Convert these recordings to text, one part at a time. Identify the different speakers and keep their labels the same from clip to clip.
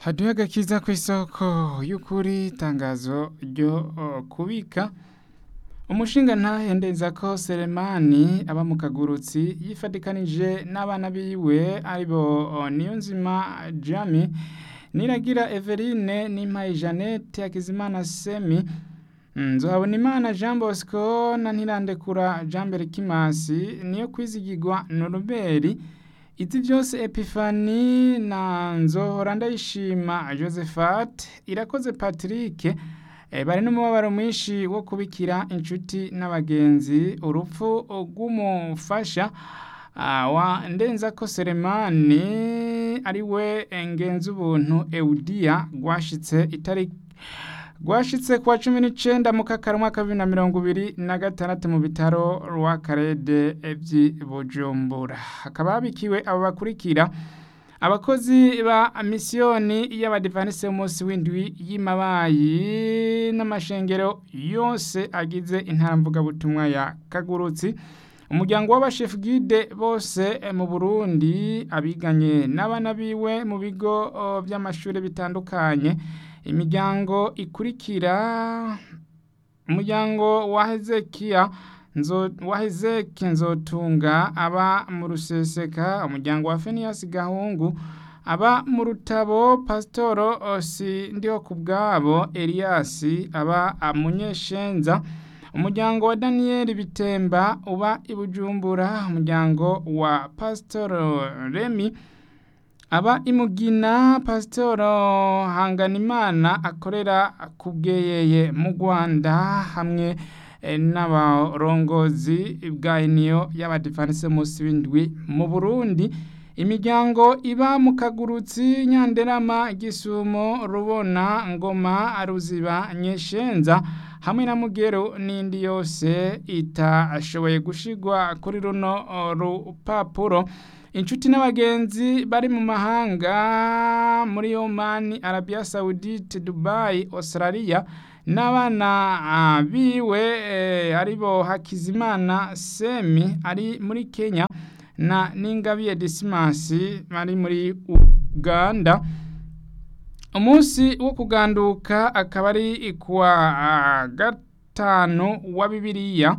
Speaker 1: haduhe agakiza ku isoko y'ukuri itangazo ryo uh, kubika umushinga ntahenda ko Selemani aba mu kagurutsi yifadikanije n'abana biwe aribo uh, Niyonzima Jami Niragira Everine Nimpaye Jeannette Hakizimana Semi nzohabona imana Jean Bosco na Ntirandekura Jean Berkimasi niyo kwizigirwa Noruberi Iti byose Epifani na nzohora ndayishima Josephat irakoze Patrick e, bari n'umubabaro mwinshi wo kubikira inshuti n'abagenzi urupfu rw'umufasha uh, wa ndenzako Selemani ari we ngenzi ubuntu Eudia rwashitse itariki rwashitse kuwa cumi n'icenda mu kakaro mwaka bibiri na mirongo ibiri na gatandatu mu bitaro rwa karede vy'i bujumbura hakaba habikiwe abo bakurikira abakozi ba misiyoni y'abadivanisi b'umunsi w'indwi y'imabayi n'amashengero yose agize intara mvugabutumwa ya kagurutsi umuryango w'abashefu gide bose mu burundi abiganye n'abana biwe mu bigo by'amashuri bitandukanye imiryango ikurikira umuryango wa hezekiya wa hezeki nzotunga aba mu ruseseka umuryango wa feniyasi gahungu aba mu rutabo pasitoro osi ndiho ku bwabo eliyasi aba munyeshenza umuryango wa daniyeli bitemba uba i bujumbura umuryango wa pasitoro remi aba imugina pasitoro hanganimana akorera ku bweyeye mu rwanda hamwe n'abarongozi bwa iniyo y'abadivanisi munsi w'indwi mu burundi imiryango iba mu kagurutsi nyanderama gisumo rubona ngoma ruziba nyeshenza hamwe na mugero n'indi yose itashoboye gushigwa kuri runo rupapuro inshuti n'abagenzi bari mu mahanga muri Oman, Arabia Saudite, Dubai, Australia n'abana biwe aribo Hakizimana Semi ari muri Kenya na Ningabiye Dismasi bari muri Uganda umunsi wo kuganduka akaba ari kuwa gatanu wa Bibiliya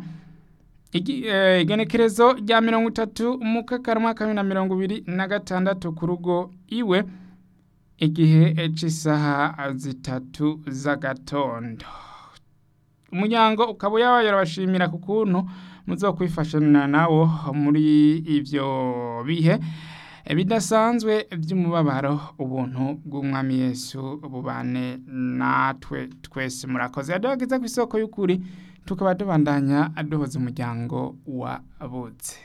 Speaker 1: igenekerezo rya mirongo itatu mu kakarama ka bibiri na mirongo ibiri na gatandatu ku rugo iwe igihe cy'isaha zitatu z'agatondo umuryango ukaba yabaye urabashimira ku kuntu muzokwifashanya nawo muri ibyo bihe bidasanzwe by'umubabaro ubuntu bw'umwami Yesu bubane natwe twese murakoze yaduhagiza ku isoko y'ukuri tukaba tubandanya aduhoza umuryango wabutse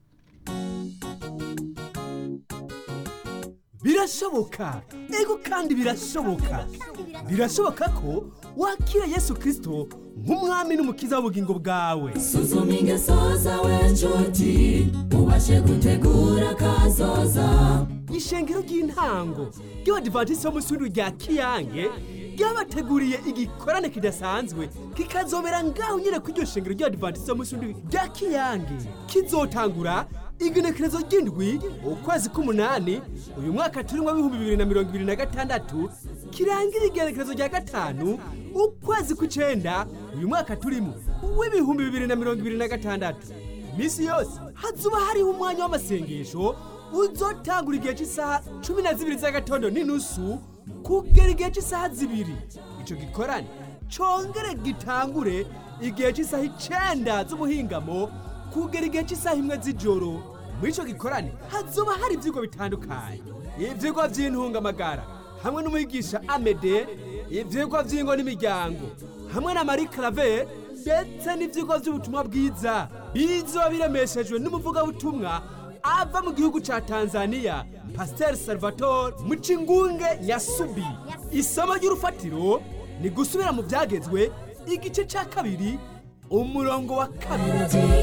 Speaker 2: birashoboka ego kandi birashoboka birashoboka ko wakira yesu kirisito nk'umwami n'umukiza w'ubugingo bwawe
Speaker 3: suzuma ingeso zawe nshuti ubashe gutegura kazoza
Speaker 2: ishengero ry'intango ry'abadivantisiti bo munsi w'indwi rya kiyange ryabateguriye igikorane kidasanzwe kikazobera ngaho nyine ku iryo shengero ry'abadivantisiti bo munsi w'indwi rya kiyange kizotangura igenekerezo ry'indwi ukwezi k'umunani uyu mwaka turimo w'ibihumbi bibiri na mirongo ibiri na gatandatu kirangira igenekerezo rya gatanu ukwezi kw'icenda uyu mwaka turimo w'ibihumbi bibiri na mirongo ibiri na gatandatu iminsi yose hazuba hariho umwanya w'amasengesho uzotangura igihe cy'isaha cumi na zibiri z'agatondo n'inusu kugera igihe cy'isaha zibiri icyo gikorane congere gitangure igihe cy'isaha icenda z'ubuhingamo kugera igihe cy'isaha imwe z'ijoro muri icyo gikorane hazoba hari ibyigwa bitandukanye ibyigwa by'intungamagara hamwe n'umwigisha amede ibyigwa by'ingo n'imiryango hamwe na marie clave ndetse n'ibyigwa by'ubutumwa bwiza bizoba biremeshejwe n'umuvugabutumwa ava mu gihugu cya tanzania pasiteri salvatore mucingunge nyasubi isomo ry'urufatiro ni gusubira mu byagezwe igice cya kabiri umurongo wa kabiri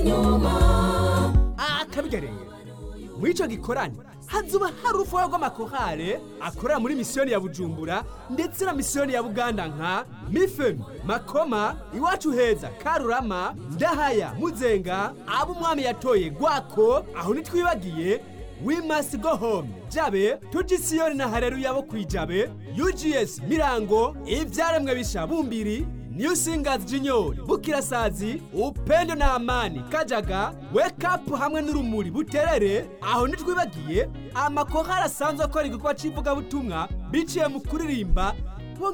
Speaker 2: akabigareye muri icyo gikorane hazuba hari urufuha rw'amakorale akorera muri misiyoni ya bujumbura ndetse na misiyoni ya buganda nka mifemi makoma iwacu heza karurama ndahaya muzenga abo umwami yatoye gwako aho ntitwibagiye we must go home jabe tujisiyoni na hareruya bo kwijabe ugs mirango ivyaremwe bisha bumbiri New Singers Junior, Bukirasazi, Upendo na Amani, Kajaga, Wake Up hamwe n'urumuri buterere, aho ntitwibagiye amakorali asanzwe akora igikorwa c'ivugabutumwa biciye mu kuririmba